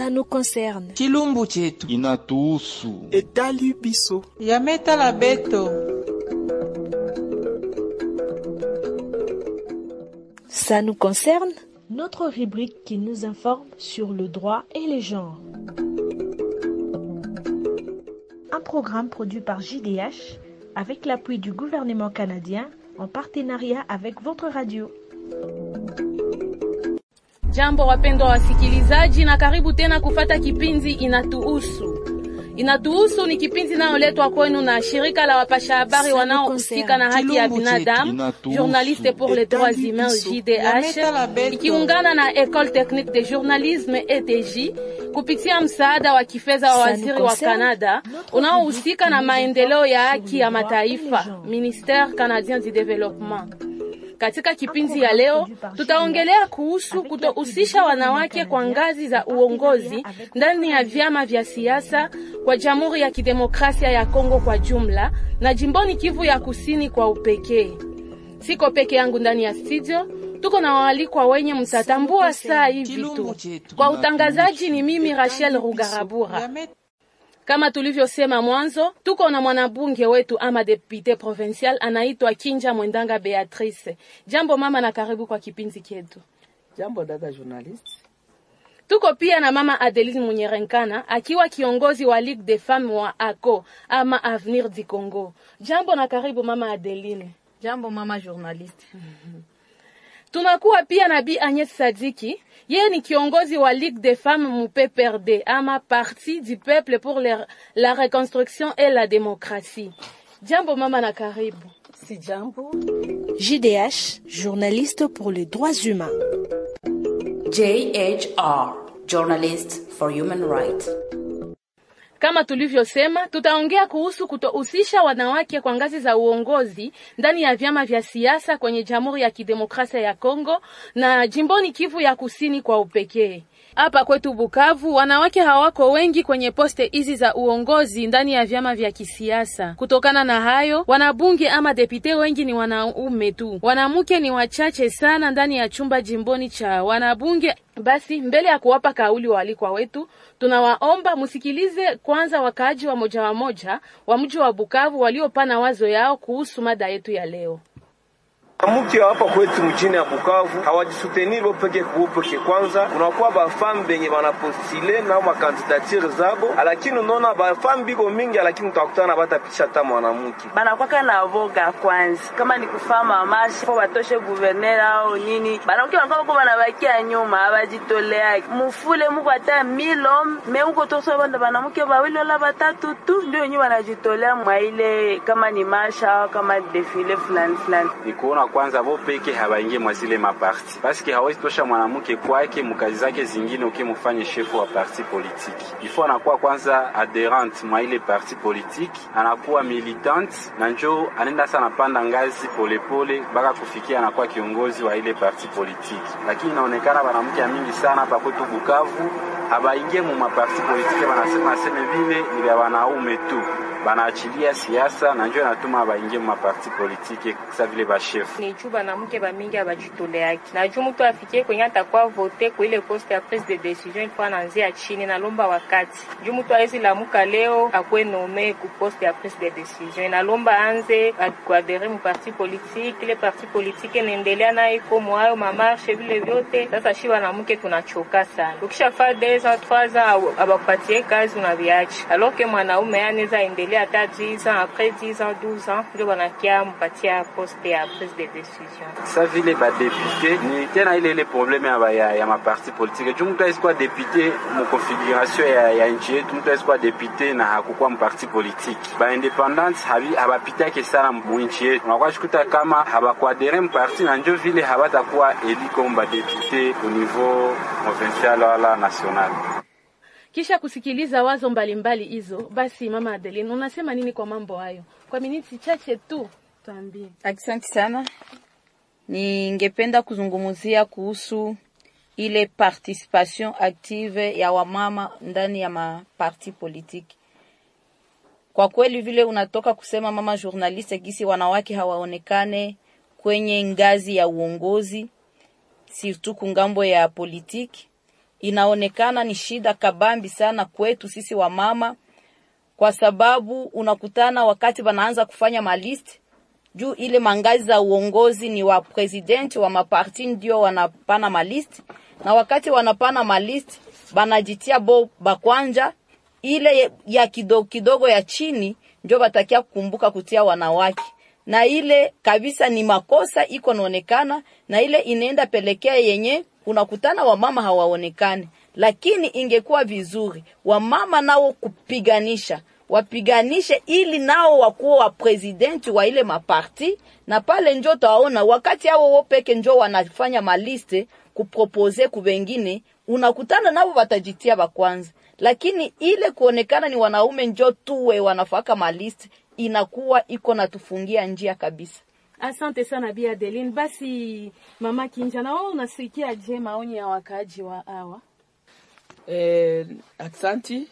Ça nous concerne. chilumbu chetu inatuhusu etali biso yametala beto Ça nous concerne Notre rubrique qui nous informe sur le droit et les genres. Un programme produit par JDH avec l'appui du gouvernement canadien en partenariat avec votre radio. Jambo wapendwa wasikilizaji, na karibu tena kufata kipindi Inatuhusu. Inatuhusu ni kipindi inayoletwa kwenu na shirika la wapasha habari wanaohusika na haki ya binadamu, Inatuhusu. Journaliste pour les droits humains JDH, ikiungana na École technique de journalisme ETJ kupitia msaada wa kifedha wa Ça waziri nous wa concerne. Canada Notre unaohusika na rubrique maendeleo ya sur haki le ya droit et mataifa, les genres. Ministère canadien du développement. Katika kipindi ya programme leo produit par tutaongelea JDH kuhusu avec kutohusisha l'appui du wanawake kwa gouvernement ngazi za canadien uongozi en partenariat avec ndani ya votre vyama vya siasa kwa Jamhuri ya Kidemokrasia ya Kongo kwa jumla na jimboni Kivu ya Kusini kwa upekee. Siko peke yangu ndani ya studio, tuko na waalikwa wenye mtatambua saa hivi chilumbu tu. chetu Kwa utangazaji ni mimi Rachel Rugarabura. Yame- Kama tulivyosema mwanzo, tuko na mwanabunge wetu ama depute provincial anaitwa Kinja Mwendanga Beatrice. Jambo mama, na karibu kwa kipindi chetu. Jambo dada journalist. Tuko pia na mama Adeline Munyerenkana akiwa kiongozi wa Ligue des Femmes wa ACO ama Avenir du Congo. Jambo na karibu mama Adeline. Jambo mama journaliste. Tunakuwa pia na Bi Agnes Sadiki, yeye ni kiongozi wa Ligue des Femmes mu PPRD ama Parti du Peuple pour le- la Reconstruction et la Démocratie. Jambo mama na karibu. Si jambo. JDH, journaliste pour les droits humains. JHR, Journalist for Human Rights. Kama tulivyosema, tutaongea kuhusu kutohusisha wanawake kwa ngazi za uongozi ndani ya vyama vya siasa kwenye Jamhuri ya Kidemokrasia ya Kongo na jimboni Kivu ya Kusini kwa upekee. Hapa kwetu Bukavu, wanawake hawako wengi kwenye poste hizi za uongozi ndani ya vyama vya kisiasa. Kutokana na hayo, wanabunge ama depute wengi ni wanaume tu, wanamke ni wachache sana ndani ya chumba jimboni cha wanabunge. Basi mbele ya kuwapa kauli waalikwa wetu, tunawaomba msikilize kwanza wakaaji wa moja wa moja wa mji wa Bukavu waliopana wazo yao kuhusu mada yetu ya leo. mke hapa kwetu mjini ya Bukavu hawajisutenir bo peke kubo peke. Kwanza unakuwa bafamu benye banapostile nao makandidature zabo, lakini unaona bafamu biko mingi, lakini utakutana batapisha hata mwanamke. banakwaka na voga kwanza, kama ni kufama mashi po batoshe guverner au nini, banakuwa wanakuwa bako banabakia nyuma, abajitoleaki mufule muko hata milom me uko toso banda banamuke bawili wala batatu tu ndio wenyewe wanajitolea mwa ile kama ni masha au kama defile fulani fulani. ni kuona kwanza bo peke habaingie mwa zile maparti paske hawezi tosha mwanamke kwake mukazi zake zingine ukimufanye shefu wa parti politiki ifo anakuwa kwanza adherent mwa ile parti politiki anakuwa militant na njo anaenda sana panda ngazi polepole mpaka kufikia anakuwa kiongozi wa ile parti politiki lakini inaonekana wanamke ya mingi sana hapa kwetu Bukavu habaingie mu maparti politiki banasema aseme vile ni vya wanaume tu banaachilia siasa na njo inatuma baingie mu maparti politiki sa vile bashefu Ni juu banamuke bamingi abajitoleaki na juu mtu afikie kwenye atakuwa vote kwa ile poste ya prise de decision ilikuwa anaanzia chini, nalomba wakati juu mtu awezi lamuka leo akuwe nome ku poste ya prise de decision, inalomba anze kuadere mu parti politique, ile parti politique inaendelea nayo iko mwayo mamarshe vile vyote. Sasa shi banamuke tunachoka sana, ukishafaa deux ans trois ans abakupatie kazi unaviacha, alors que mwanaume anaweza endelea hata 10 ans après 10 ans 12 ans ndio banakia mpatia poste ya prise de decision. sa vile badepute ni tena ile ile probleme ya, ya, ya maparti politike juu mtu awezi kuwa depute mukonfiguration ya, ya nchi yetu mtu awezi kuwa depute na hakukuwa mparti politiki baindependance habapitake sana mu nchi yetu unakuwa shikuta kama habakuadere mparti na njo vile habatakuwa eli comme badepute au niveau provincial wala national Kisha kusikiliza wazo mbalimbali hizo, basi mama Adeline, unasema nini kwa mambo hayo? Kwa miniti chache tu tuambie. Asante sana. Ningependa kuzungumzia kuhusu ile participation active ya wamama ndani ya maparti politiki. Kwa kweli vile unatoka kusema mama journaliste, gisi wanawake hawaonekane kwenye ngazi ya uongozi, surtout kungambo ya politiki, inaonekana ni shida kabambi sana kwetu sisi wamama, kwa sababu unakutana wakati wanaanza kufanya malist juu ile mangazi za uongozi ni wa president wa maparti ndio wanapana malist, na wakati wanapana malist banajitia bo bakwanja ile ya kidogo kidogo ya chini ndio batakia kukumbuka kutia wanawake na ile kabisa ni makosa iko naonekana, na ile inaenda pelekea yenye unakutana wamama hawaonekani. Lakini ingekuwa vizuri wamama nao kupiganisha wapiganishe ili nao wakuwa wa presidenti wa ile maparti, na pale njo tawaona wakati hao wao peke njo wanafanya maliste kupropose kubengine, unakutana nao watajitia bakwanza, lakini ile kuonekana ni wanaume njo tuwe wanafaka maliste inakuwa iko natufungia njia kabisa. Asante sana Bi Adeline. Basi mama Kinja, na wewe unasikia je maoni ya wakaaji wa hawa? Eh, aksanti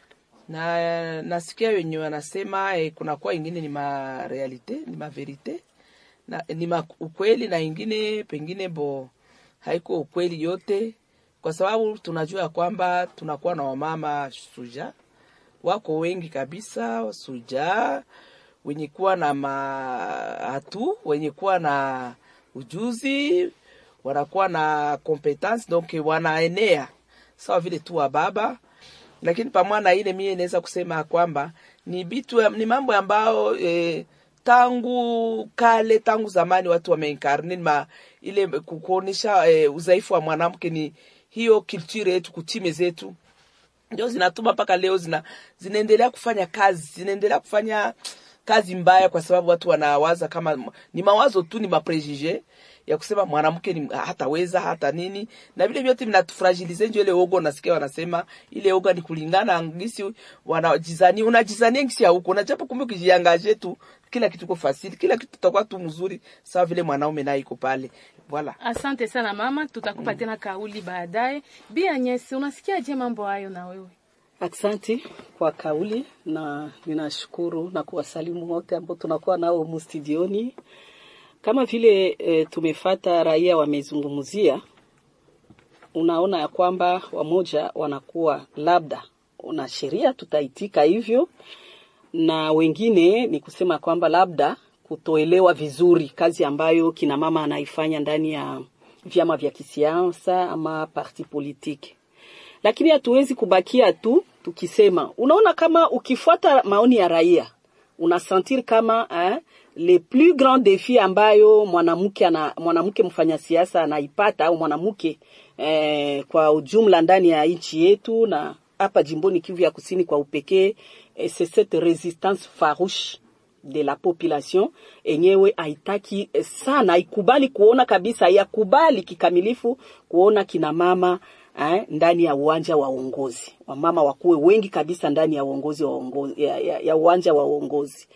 na nasikia wenye wanasema eh, kunakuwa ingine ni ma realite ni ma verite na ni ma ukweli na ingine pengine bo haiko ukweli yote, kwa sababu tunajua ya kwamba tunakuwa na wamama suja wako wengi kabisa suja wenye kuwa na mahatu wenye kuwa na ujuzi wanakuwa na competence donc wanaenea sawa vile tu wa baba lakini pamoja na ile mie naweza kusema kwamba ni bitu ni mambo ambayo eh, tangu kale tangu zamani watu wameinkarne ma ile kuonyesha eh, udhaifu wa mwanamke ni hiyo culture yetu kutime zetu ndio zinatuma mpaka leo zina zinaendelea kufanya kazi zinaendelea kufanya kazi mbaya kwa sababu watu wanawaza kama ni mawazo tu ni maprejije ya kusema mwanamke ni hataweza hata nini na vile vyote vinatufragilize njo ile oga unasikia wanasema ile oga ni kulingana ngisi wanajizani unajizania ngisi ya huko unajapo kumbe ukijiangaje tu kila kitu kwa fasili kila kitu tutakuwa tu mzuri sawa vile mwanaume naye iko pale voilà Asante sana mama, tutakupa mm. tena kauli baadaye. Bi Agnes, unasikia je mambo hayo na wewe? Aksanti kwa kauli na ninashukuru na kuwasalimu wote ambao tunakuwa nao humu studioni. Kama vile e, tumefata raia wamezungumzia, unaona ya kwamba wamoja wanakuwa labda una sheria tutaitika hivyo, na wengine ni kusema kwamba labda kutoelewa vizuri kazi ambayo kina mama anaifanya ndani ya vyama vya kisiasa ama parti politiki lakini hatuwezi kubakia tu tukisema. Unaona, kama ukifuata maoni ya raia unasentir kama eh, le plus grand defi ambayo mwanamke ana mwanamke mfanya siasa anaipata au mwanamke eh, kwa ujumla ndani ya nchi yetu na hapa jimboni Kivu ya Kusini kwa upekee eh, c'est cette resistance farouche de la population enyewe haitaki eh, sana, haikubali kuona kabisa, haikubali kikamilifu kuona kina mama eh, ndani ya uwanja wa uongozi. Wamama wakuwe wengi kabisa ndani ya uongozi wa uongozi, ya, ya, ya uwanja wa uongozi.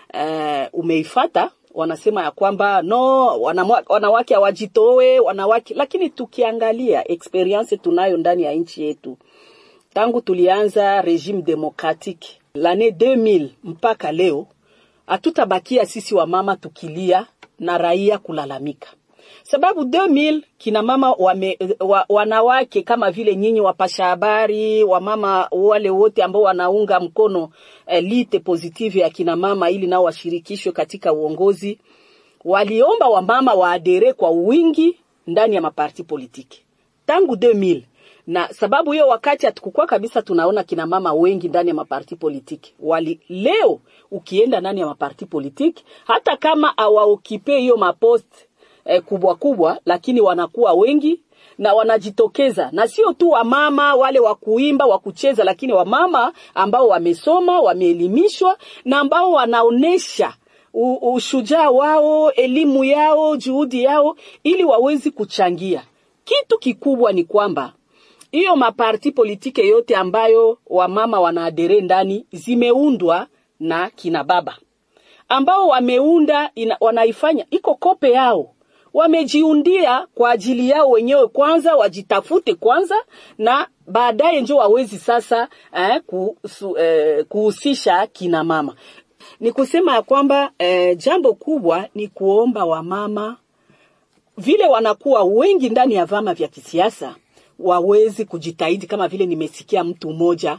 Eh, umeifata wanasema ya kwamba no wanamwa, wanawake hawajitoe wanawake, lakini tukiangalia experience tunayo ndani ya nchi yetu tangu tulianza regime democratique l'année 2000 mpaka leo, hatutabakia sisi wamama tukilia na raia kulalamika sababu 2000 kina mama wame, wa, wanawake kama vile nyinyi wapasha habari wamama wale wote ambao wanaunga mkono eh, lite positive ya kina mama ili nao washirikishwe katika uongozi, waliomba wamama waadere kwa wingi ndani ya maparti politiki tangu 2000 na sababu hiyo wakati hatukukuwa kabisa tunaona kina mama wengi ndani ya maparti politiki wali leo ukienda ndani ya maparti politiki hata kama awaokipe hiyo mapost eh, kubwa kubwa, lakini wanakuwa wengi na wanajitokeza, na sio tu wamama wale wa kuimba wa kucheza, lakini wamama ambao wamesoma, wameelimishwa na ambao wanaonesha ushujaa wao, elimu yao, juhudi yao, ili wawezi kuchangia. Kitu kikubwa ni kwamba hiyo maparti politike yote ambayo wamama wanaadere ndani zimeundwa na kina baba ambao wameunda ina, wanaifanya iko kope yao wamejiundia kwa ajili yao wenyewe kwanza, wajitafute kwanza, na baadaye njo wawezi sasa eh, kuhusu, eh, kuhusisha kina mama. Ni kusema ya kwamba eh, jambo kubwa ni kuomba wamama vile wanakuwa wengi ndani ya vyama vya kisiasa wawezi kujitahidi kama vile nimesikia mtu mmoja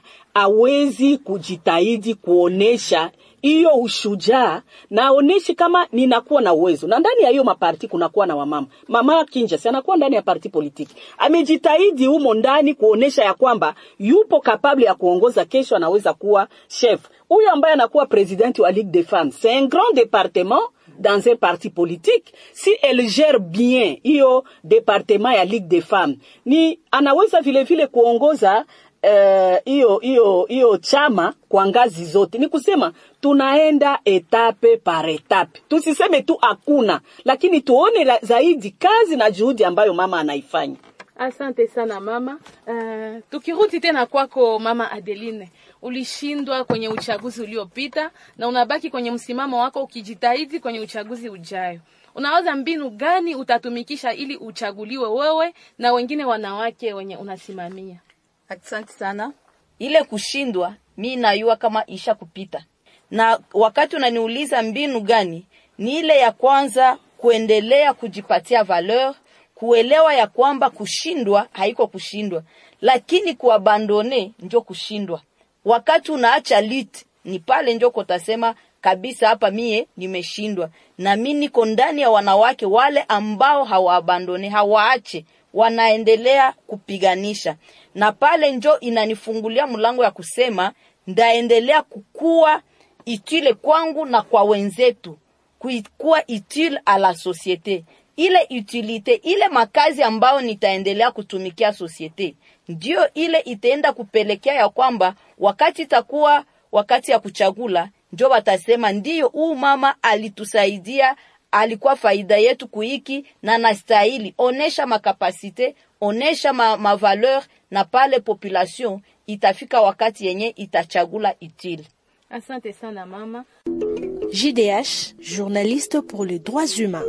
awezi kujitahidi kuonesha hiyo ushujaa na aoneshe kama ninakuwa na uwezo, na ndani ya hiyo maparti kunakuwa na wamama. Mama Kinja si anakuwa ndani ya parti politiki, amejitahidi humo ndani kuonesha ya kwamba yupo kapable ya kuongoza, kesho anaweza kuwa chef. Huyo ambaye anakuwa presidenti wa Ligue des Femmes, c'est un grand département dans un parti politique. Si elle gère bien hiyo département ya Ligue des Femmes, ni anaweza vile vile kuongoza hiyo uh, hiyo hiyo chama kwa ngazi zote. Ni kusema tunaenda etape par etape, tusiseme tu hakuna, lakini tuone la, zaidi kazi na juhudi ambayo mama anaifanya. Asante sana mama. Uh, tukirudi tena kwako mama Adeline, ulishindwa kwenye uchaguzi uliopita na unabaki kwenye msimamo wako ukijitahidi kwenye uchaguzi ujayo. Unawaza mbinu gani utatumikisha ili uchaguliwe wewe na wengine wanawake wenye unasimamia? Asante sana. Ile kushindwa mi najua kama isha kupita, na wakati unaniuliza mbinu gani, ni ile ya kwanza kuendelea kujipatia valeur, kuelewa ya kwamba kushindwa haiko kushindwa, lakini kuabandone njo kushindwa. Wakati unaacha lit ni pale njo kotasema kabisa, hapa mie nimeshindwa, na mi niko ndani ya wanawake wale ambao hawaabandone, hawaache wanaendelea kupiganisha, na pale njo inanifungulia mlango ya kusema ndaendelea kukua itile kwangu na kwa wenzetu, kuikuwa utile a la societe. Ile utilite ile makazi ambayo nitaendelea kutumikia societe, ndio ile itaenda kupelekea ya kwamba wakati itakuwa wakati ya kuchagula, njo watasema ndiyo, huu mama alitusaidia alikuwa faida yetu kuiki na nastahili onesha makapasite onesha ma, ma valeur na pale population itafika wakati yenye itachagula itile. Asante sana mama. JDH, journaliste pour les droits humains.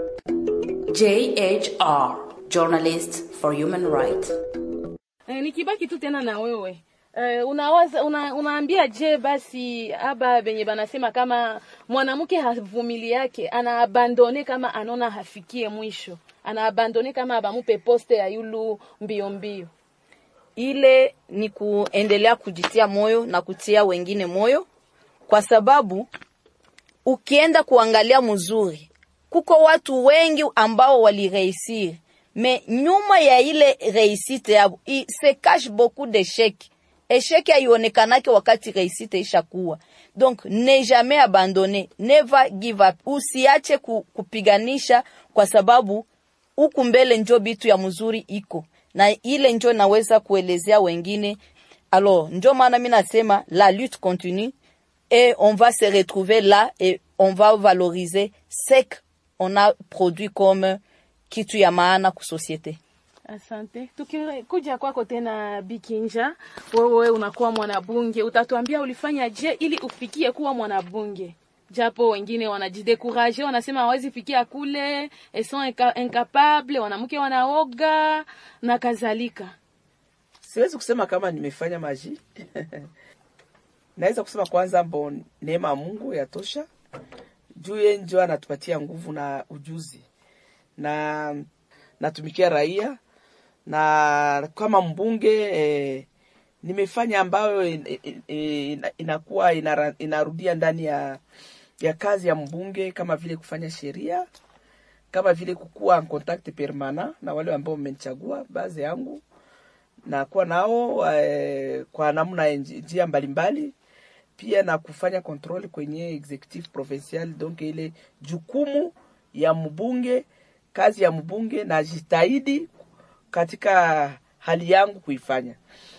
JHR, journalist for human rights. Eh, nikibaki tu tena na wewe Uh, unawaza una, unaambia je basi aba benye banasema kama mwanamke havumili yake anaabandone kama anona hafikie mwisho anaabandone kama abamupe poste ya yulu mbio mbio ile ni kuendelea kujitia moyo na kutia wengine moyo kwa sababu ukienda kuangalia mzuri kuko watu wengi ambao walireisir me nyuma ya ile reisite yabo se cache beaucoup d'échecs esheki haionekanake wakati reisite ishakuwa. Donc ne jamais abandonner, never give up. Usiache ku, kupiganisha kwa sababu huku mbele njo bitu ya mzuri iko na ile njo naweza kuelezea wengine. Alors njo maana mimi nasema la lutte continue et on va se retrouver là et on va valoriser ce qu'on a produit comme kitu ya maana ku societe. Asante. Tukikuja kwako tena Bikinja, wewe unakuwa mwanabunge, utatuambia ulifanya je ili ufikie kuwa mwanabunge? Japo wengine wanajidekuraje, wanasema hawezi fikia kule, elles sont incapable, wanamke wanaoga na kadhalika. Siwezi kusema kama nimefanya maji naweza kusema kwanza, mbo neema ya Mungu yatosha, juu yeye ndio anatupatia nguvu na ujuzi, na natumikia raia na kama mbunge eh, nimefanya ambayo in, in, in, inakuwa inara, inarudia ndani ya ya kazi ya mbunge, kama vile kufanya sheria, kama vile kukuwa en contact permanent na wale ambao wamenichagua baadhi yangu na kuwa nao eh, kwa namna njia mbalimbali, pia na kufanya control kwenye executive provincial, donc ile jukumu ya mbunge, kazi ya mbunge, na jitahidi katika hali yangu kuifanya,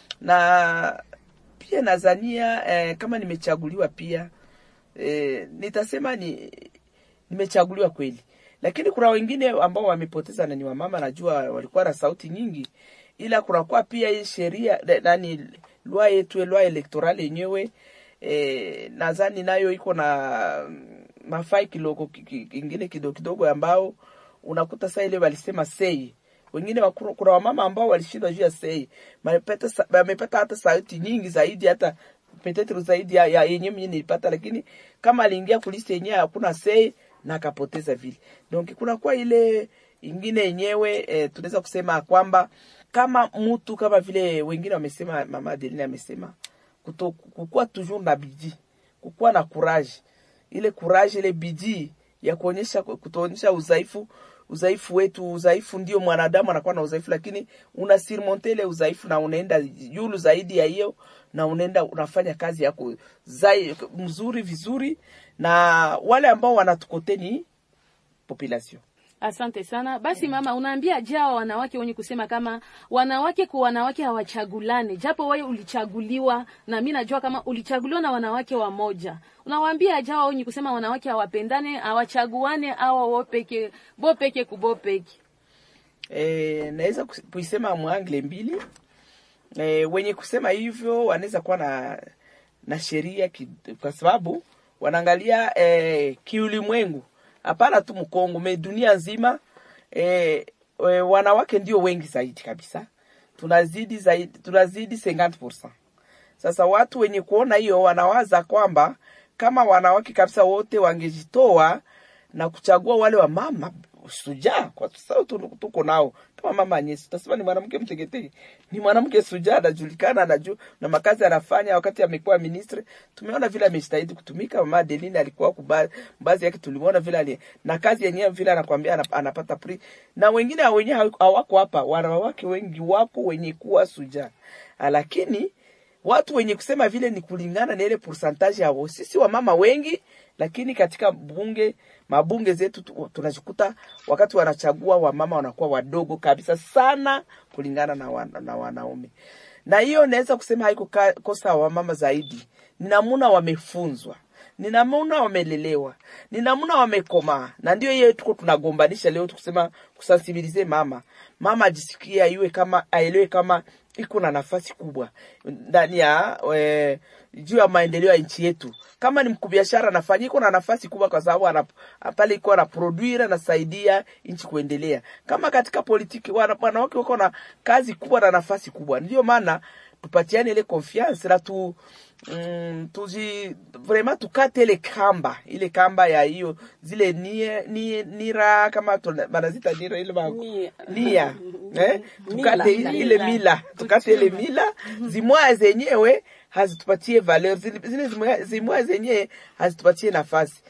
na pia nadhania eh, kama nimechaguliwa pia eh, nitasema ni nimechaguliwa kweli, lakini kuna wengine ambao wamepoteza na ni wamama, najua walikuwa na sauti nyingi, ila kunakuwa pia hii sheria nani lwa yetu lwa electoral yenyewe eh, nadhani nayo iko na mafai kidogo kingine kidogo kidogo ambao unakuta saa ile walisema sei wengine wakuru, kuna wamama ambao walishindwa juu ya sei wamepata hata sauti nyingi zaidi hata petetre zaidi ya, ya yenye mwenye nilipata, lakini kama aliingia kuliste yenyewe hakuna sei na akapoteza vile. Donc kuna kwa ile ingine yenyewe e, tunaweza kusema kwamba kama mtu kama vile wengine wamesema, mama Adeline amesema kuto, kukuwa toujours na bidii, kukuwa na courage, ile courage, ile bidii ya kuonyesha kutoonyesha udhaifu udhaifu wetu. Udhaifu ndio mwanadamu anakuwa na udhaifu, lakini una surmonte ile udhaifu na unaenda yulu zaidi ya hiyo, na unaenda unafanya kazi yako zai, mzuri vizuri, na wale ambao wanatukoteni population Asante sana. Basi mama, unaambia jao wanawake wenye kusema kama wanawake kwa wanawake hawachagulane, japo wewe ulichaguliwa na mimi najua kama ulichaguliwa na wanawake wamoja. Unawaambia jao wenye kusema wanawake hawapendane, hawachaguane au wo peke bo peke kubo peke. E, naweza kuisema mwangle mbili. E, wenye kusema hivyo wanaweza kuwa na na sheria kwa sababu wanaangalia e, kiulimwengu hapana tu Mkongo me dunia nzima e, e, wanawake ndio wengi zaidi kabisa, tunazidi zaidi, tunazidi 50%. Sasa watu wenye kuona hiyo wanawaza kwamba kama wanawake kabisa wote wangejitoa na kuchagua wale wa mama sujaa, kwa sababu tuko nao kama mama Anyesi, utasema ni mwanamke mteketeke, ni mwanamke sujaa, anajulikana, anajua na makazi anafanya. Wakati amekuwa ministre, tumeona vile amejitahidi kutumika. Mama Adeline alikuwa baadhi yake, tulimuona vile ali na kazi yenyewe vile anakwambia anapata pri, na wengine wenyewe hawako hapa. Wanawake wengi wako wenye kuwa sujaa, lakini watu wenye kusema vile ni kulingana na ile pourcentage yao. Sisi wamama wengi, lakini katika bunge mabunge zetu tunajikuta wakati wanachagua wamama wanakuwa wadogo kabisa sana kulingana na, wana, na wanaume. Na hiyo naweza kusema haiko kosa wamama zaidi, ni namuna wamefunzwa, ni namuna wamelelewa, ni namuna wamekomaa, na ndio hiyo tuko tunagombanisha leo tukusema kusensibilize mama, mama ajisikia iwe kama aelewe kama iko na nafasi kubwa ndani ya e, juu ya maendeleo ya nchi yetu. Kama ni mkubiashara anafanya iko na nafasi kubwa, kwa sababu pale iko na produire anasaidia nchi kuendelea. Kama katika politiki wanawake wako na kazi kubwa na nafasi kubwa, ndio maana tupatiane ile confiance na tu mm, tuji vraiment tukate ile kamba ile kamba ya hiyo zile nie, nie, nira kama banazita nira ile ma, nia eh? tukate ile, ile mila tukate ile mila zimwa zenyewe hazitupatie valeur zile zimwa zenyewe hazitupatie nafasi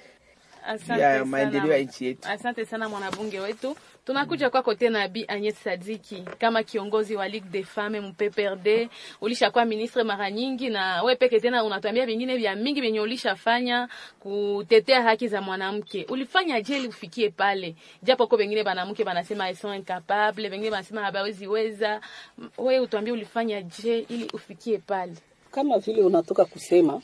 ya maendeleo ya nchi yetu. Asante sana mwanabunge wetu. Tunakuja kwako tena Bi Agnes Sadiki kama kiongozi wa Ligue des Femmes MPPRD, ulishakuwa ministre mara nyingi, na we peke tena unatuambia vingine vya mingi vyenye ulishafanya kutetea haki za mwanamke. Ulifanya je ili ufikie pale, japo kwa wengine banamke banasema elles sont incapables, wengine banasema hawezi weza. We utuambie ulifanya je ili ufikie pale? Kama vile unatoka kusema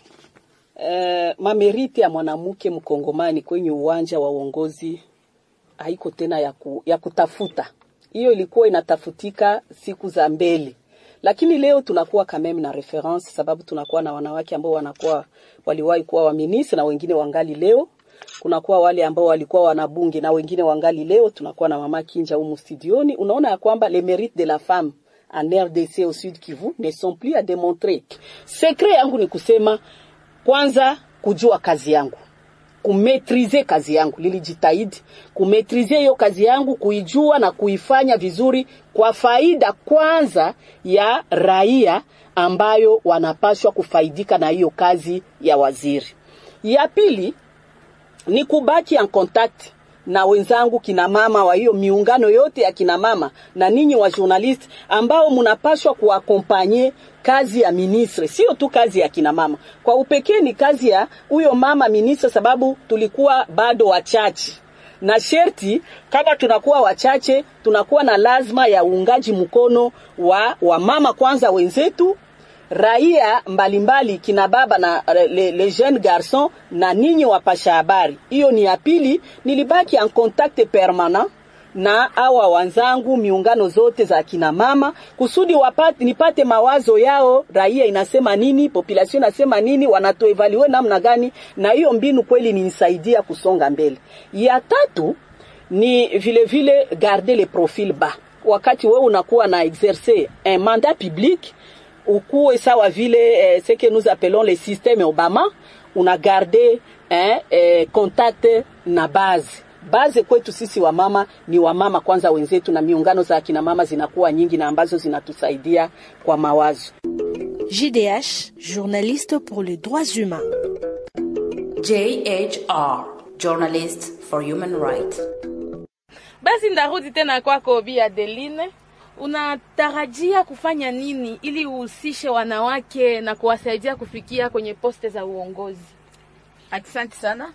uh, mameriti ya mwanamke mkongomani kwenye uwanja wa uongozi haiko tena ya, ku, ya kutafuta. Hiyo ilikuwa inatafutika siku za mbele, lakini leo tunakuwa kameme na reference, sababu tunakuwa na wanawake ambao wanakuwa waliwahi kuwa waminisi na wengine wangali leo. Kunakuwa wale ambao walikuwa wanabunge na wengine wangali leo. Tunakuwa na mama Kinja humu studioni. Unaona ya kwamba les mérites de la femme en RDC au Sud Kivu ne sont plus à démontrer. Secret yangu ni kusema kwanza, kujua kazi yangu kumetrize kazi yangu, lilijitahidi kumetrize hiyo kazi yangu, kuijua na kuifanya vizuri kwa faida kwanza ya raia ambayo wanapaswa kufaidika na hiyo kazi ya waziri. Ya pili ni kubaki en contact na wenzangu kina mama wa hiyo miungano yote ya kina mama na ninyi wa journalist ambao mnapaswa kuakompanye kazi ya ministre, sio tu kazi ya kina mama. Kwa upekee ni kazi ya huyo mama ministre, sababu tulikuwa bado wachache na sherti kama tunakuwa wachache, tunakuwa na lazima ya uungaji mkono wa, wa mama kwanza wenzetu raia mbalimbali kina baba na le, le jeune garçon na ninyi wapasha habari. Hiyo ni ya pili. Nilibaki en contact permanent na awa wanzangu miungano zote za kina mama kusudi wapate, nipate mawazo yao, raia inasema nini, population inasema nini, wanatoevalue namna gani, na hiyo mbinu kweli ninisaidia kusonga mbele. Ya tatu ni vile vile garder le profil bas, wakati wewe unakuwa na exercer un mandat public ukuwe sawa vile eh, ce que nous appelons le système Obama, una garde eh, eh, contact na base baze kwetu sisi wamama ni wamama kwanza wenzetu, na miungano za akina mama zinakuwa nyingi na ambazo zinatusaidia kwa mawazo. JDH, journaliste pour les droits humains. JHR, Journalist for Human Rights. Basi ndarudi tena kwako Bi Adeline, unatarajia kufanya nini ili uhusishe wanawake na kuwasaidia kufikia kwenye poste za uongozi? Asante sana.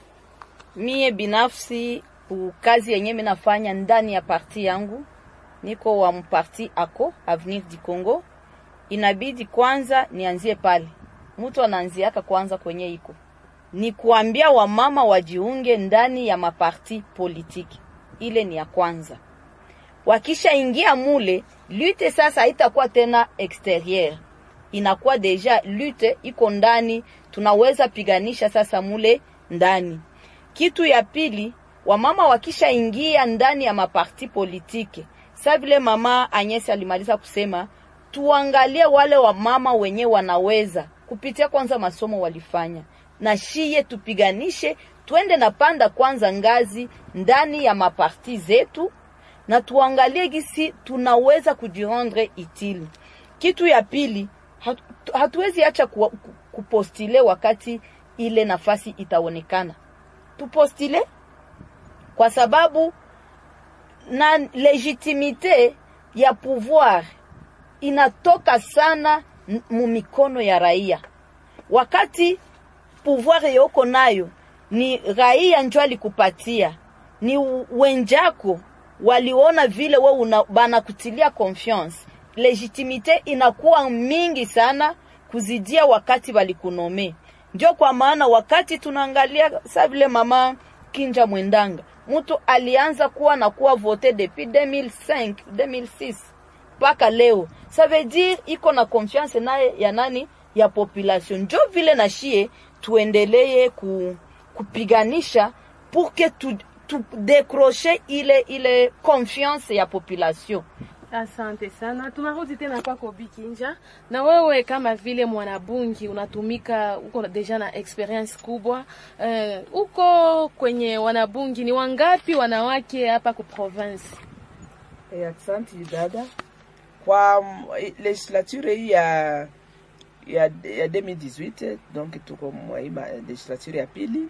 Mie binafsi u- kazi yenye mi nafanya ndani ya parti yangu, niko wa mparti ako Avenir du Congo. Inabidi kwanza nianzie pale, mtu anaanziaka kwanza kwenye iko ni kuambia wamama wajiunge ndani ya maparti politiki. Ile ni ya kwanza. Wakishaingia mule, lute sasa haitakuwa tena exterieur, inakuwa deja lute iko ndani, tunaweza piganisha sasa mule ndani. Kitu ya pili, wamama wakishaingia ndani ya maparti politiki, sa vile mama Agnes alimaliza kusema, tuangalie wale wamama wenye wanaweza kupitia kwanza masomo walifanya na shiye tupiganishe, twende na panda kwanza ngazi ndani ya maparti zetu, na tuangalie gisi tunaweza kujirendre itili. Kitu ya pili, hatu, hatuwezi acha ku, ku, kupostile wakati ile nafasi itaonekana, tupostile kwa sababu na legitimite ya pouvoir inatoka sana n- mu mikono ya raia wakati pouvoir yoko nayo ni raia njo alikupatia, ni wenjako waliona vile we una, banakutilia confiance, legitimite inakuwa mingi sana kuzidia wakati walikunome. Ndio kwa maana wakati tunaangalia sa vile mama Kinja Mwendanga, mtu alianza kuwa na kuwa vote depuis 2005 2006 mpaka leo, ça veut dire iko na confiance naye ya nani ya population. Njo vile na shie tuendelee ku, kupiganisha pour que tu, tu décrocher ile ile confiance ya population. Asante sana. Tunarudi tena kwako Bikinja, na wewe kama vile mwanabungi unatumika, uko deja na experience kubwa uh, uko kwenye wanabungi, ni wangapi wanawake hapa ku province? Eh, Asante dada. Kwa mm, legislature hii ya ya, ya 2018 donc tuko mwa hii ma- legislature ya pili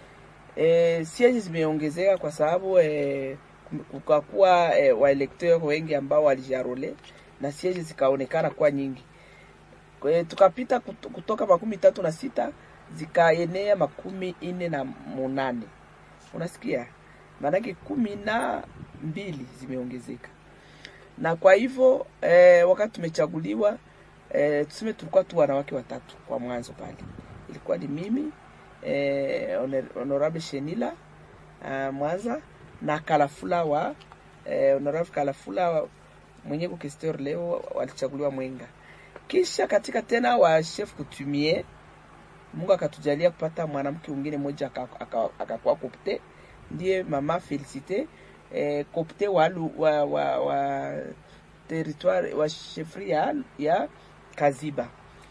e, siege zimeongezeka kwa sababu e, kukakuwa e, waelekteur wengi ambao walijarole na siege zikaonekana kuwa nyingi Kwa hiyo tukapita kut- kutoka makumi tatu na sita zikaenea makumi ine na munane unasikia maanake kumi na mbili zimeongezeka na kwa hivyo eh, wakati tumechaguliwa eh, tuseme tulikuwa tu wanawake watatu kwa mwanzo pale ilikuwa ni mimi eh, Honor- honorable Shenila uh, Mwanza na Kalafula wa eh, honorable Kalafula wa, mwenye kukesteur leo walichaguliwa Mwenga. Kisha katika tena wa chef coutumier Mungu akatujalia kupata mwanamke mwingine mmoja akakuwa aka, aka akakuwa kopte, ndiye mama Felicite eh, kopte wa, lu- wa, wa, wa territoire wa chefri ya, ya Kaziba.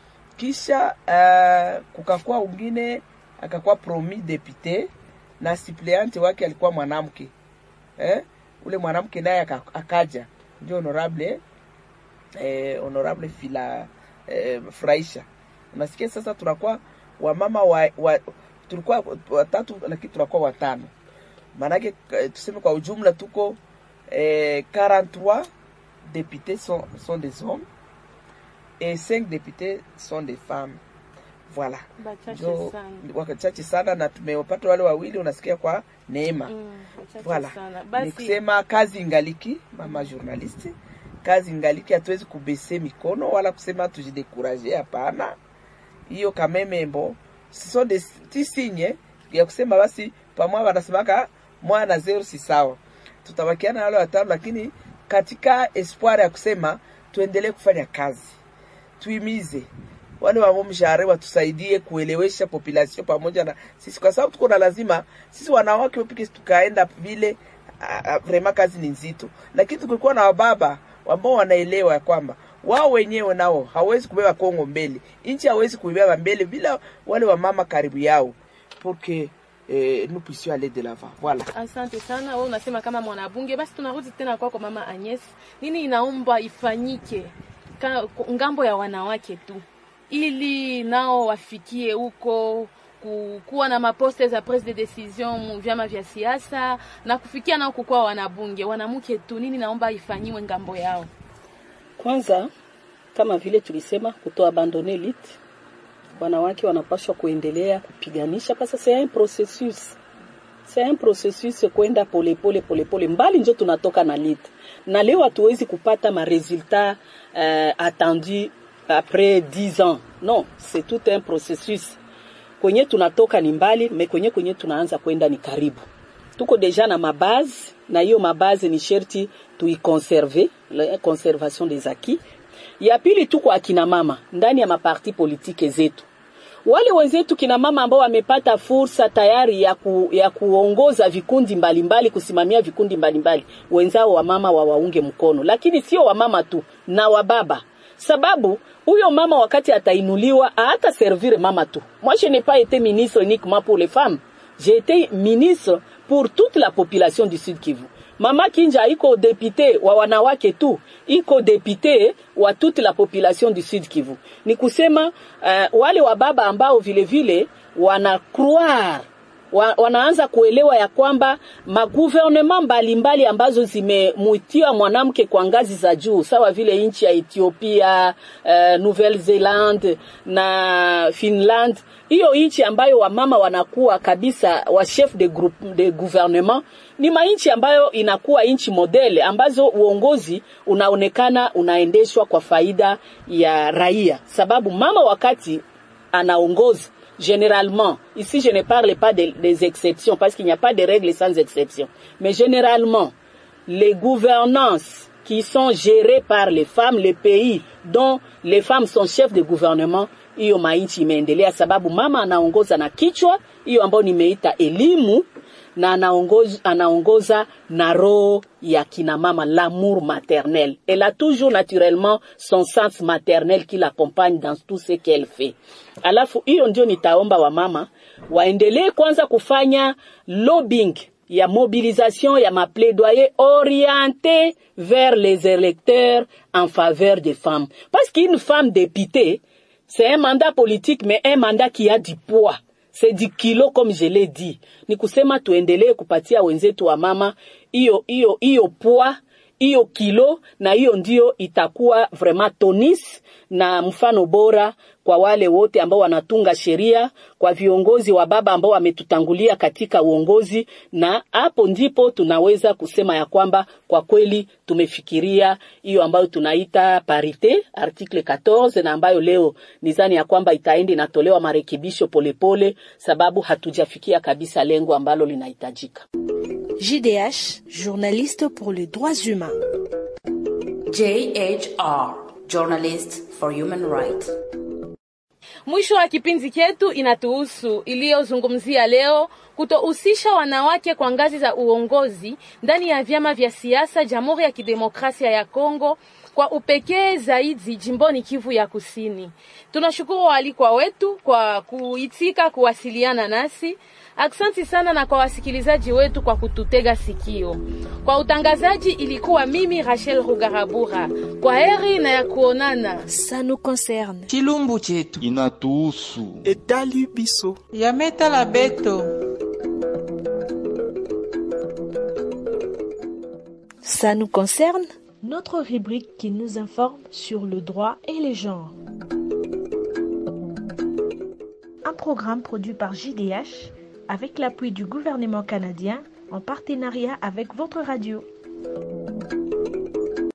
Kisha uh, kukakuwa wengine akakuwa promis député na suppleante wake alikuwa mwanamke eh? Ule mwanamke naye aka- akaja ndio honorable eh, honorable fila eh, furahisha. Unasikia sasa, tunakuwa wamama wa, wa, tulikuwa watatu lakini tunakuwa watano, maanake eh, tuseme kwa ujumla tuko eh, 43 députés sont, sont des hommes et 5 députés sont des femmes. Voilà, Bachache ndio sana. wachache sana, na tumewapata wale wawili, unasikia kwa neema Mm, bachache Voilà. sana. Ni Basi kusema kazi ingaliki, mama journaliste, kazi ingaliki, hatuwezi kubese mikono wala kusema tujidekuraje, hapana. Hiyo kamemembo siso de ti sinye ya kusema basi pamoja wanasemaka mwana na zero si sawa, tutabakiana na wale watano, lakini katika espoir ya kusema tuendelee kufanya kazi, tuimize wale wamo mshahara watusaidie kuelewesha population pamoja na sisi, kwa sababu tuko na lazima sisi wanawake wapike tukaenda vile ah, ah, vrema kazi ni nzito, lakini tukikuwa na wababa ambao wanaelewa ya kwamba wao wenyewe nao hawezi kubeba Kongo mbele, nchi hawezi kuibeba mbele bila wale wamama karibu yao, porque eh, nous puissions aller de l'avant voilà Asante sana. Wewe unasema kama mwanabunge, basi tunarudi tena kwako mama Agnes. Nini inaomba ifanyike ka, ngambo ya wanawake tu ili nao wafikie huko ku- kuwa na maposte za prise de decision mu vyama vya siasa na kufikia nao kukuwa wanabunge wanamke tu. Nini naomba ifanyiwe ngambo yao? Kwanza, kama vile tulisema, kutoa abandone lit, wanawake wanapaswa kuendelea kupiganisha, parce que c'est un processus c'est un processus kwenda polepole polepole mbali, njo tunatoka na lit, na leo hatuwezi kupata maresultat uh, attendu après 10 ans. Non, c'est tout un processus. Kwenye tunatoka ni mbali, me kwenye kwenye tunaanza kwenda ni karibu. Tuko deja na mabazi na hiyo mabazi ni sherti tuikonserve, la conservation des acquis. Ya pili tuko akina mama ndani ya maparti politike zetu wale wenzetu kina mama ambao wamepata fursa tayari ya, ku, ya kuongoza vikundi mbalimbali mbali, kusimamia vikundi mbalimbali mbali. Wenzao wa mama wawaunge mkono, lakini sio wamama tu na wababa, sababu huyo mama wakati atainuliwa hata servir mama tu. Moi je n'ai pas été ministre uniquement pour les femmes, j'ai été ministre pour toute la population du Sud Kivu. Mama Kinja iko depute wa wanawake tu, iko depute wa toute la population du Sud Kivu. Ni kusema uh, wale wa baba ambao vile vile wana croire wa, wanaanza kuelewa ya kwamba magouvernement mbalimbali ambazo zimemutia mwanamke kwa ngazi za juu sawa vile nchi ya Ethiopia, uh, Nouvelle Zealand na Finland, hiyo nchi ambayo wamama wanakuwa kabisa wa chef de groupe de gouvernement ni mainchi ambayo inakuwa nchi modele ambazo uongozi unaonekana unaendeshwa kwa faida ya raia, sababu mama wakati anaongoza généralement, ici je ne parle pas de, des exceptions parce qu'il n'y a pas de règles sans exception, mais généralement, les gouvernances qui sont gérées par les femmes, les pays dont les femmes sont chefs de gouvernement, hiyo mainchi imeendelea sababu mama anaongoza na kichwa hiyo ambayo nimeita elimu na anaongoza, anaongoza na roho ya kina mama l'amour maternel. Elle a toujours naturellement son sens maternel qui l'accompagne dans tout ce qu'elle fait. Alafu hiyo ndio nitaomba wamama waendelee kwanza kufanya lobbying ya mobilisation ya maplaidoyer orienté vers les électeurs en faveur des femmes. Parce qu'une femme députée, c'est un mandat politique mais un mandat qui a du poids c'est du kilo comme je l'ai dit. Ni kusema tuendelee kupatia wenzetu wa mama hiyo hiyo hiyo poa hiyo kilo, na hiyo ndio itakuwa vraiment tonis na mfano bora kwa wale wote ambao wanatunga sheria, kwa viongozi wa baba ambao wametutangulia katika uongozi, na hapo ndipo tunaweza kusema ya kwamba kwa kweli tumefikiria hiyo ambayo tunaita parite article 14 na ambayo leo nizani ya kwamba itaenda inatolewa marekebisho polepole, sababu hatujafikia kabisa lengo ambalo linahitajika. JDH, journaliste pour les droits humains. JHR, journalist for human rights. Mwisho wa kipindi chetu inatuhusu iliyozungumzia leo kutohusisha wanawake kwa ngazi za uongozi ndani ya vyama vya siasa Jamhuri ya Kidemokrasia ya Kongo kwa upekee zaidi jimboni Kivu ya Kusini. Tunashukuru waalikwa wetu kwa kuitika kuwasiliana nasi. Aksanti sana na kwa wasikilizaji wetu kwa kututega sikio. Kwa utangazaji ilikuwa mimi Rachel Rugarabura. Kwa heri na ya kuonana. Ça nous concerne. chilumbu chetu inatuhusu etali biso yametala beto Ça nous concerne Notre rubrique qui nous informe sur le droit et les genres. Un programme produit par JDH avec l'appui du gouvernement canadien en partenariat avec votre radio.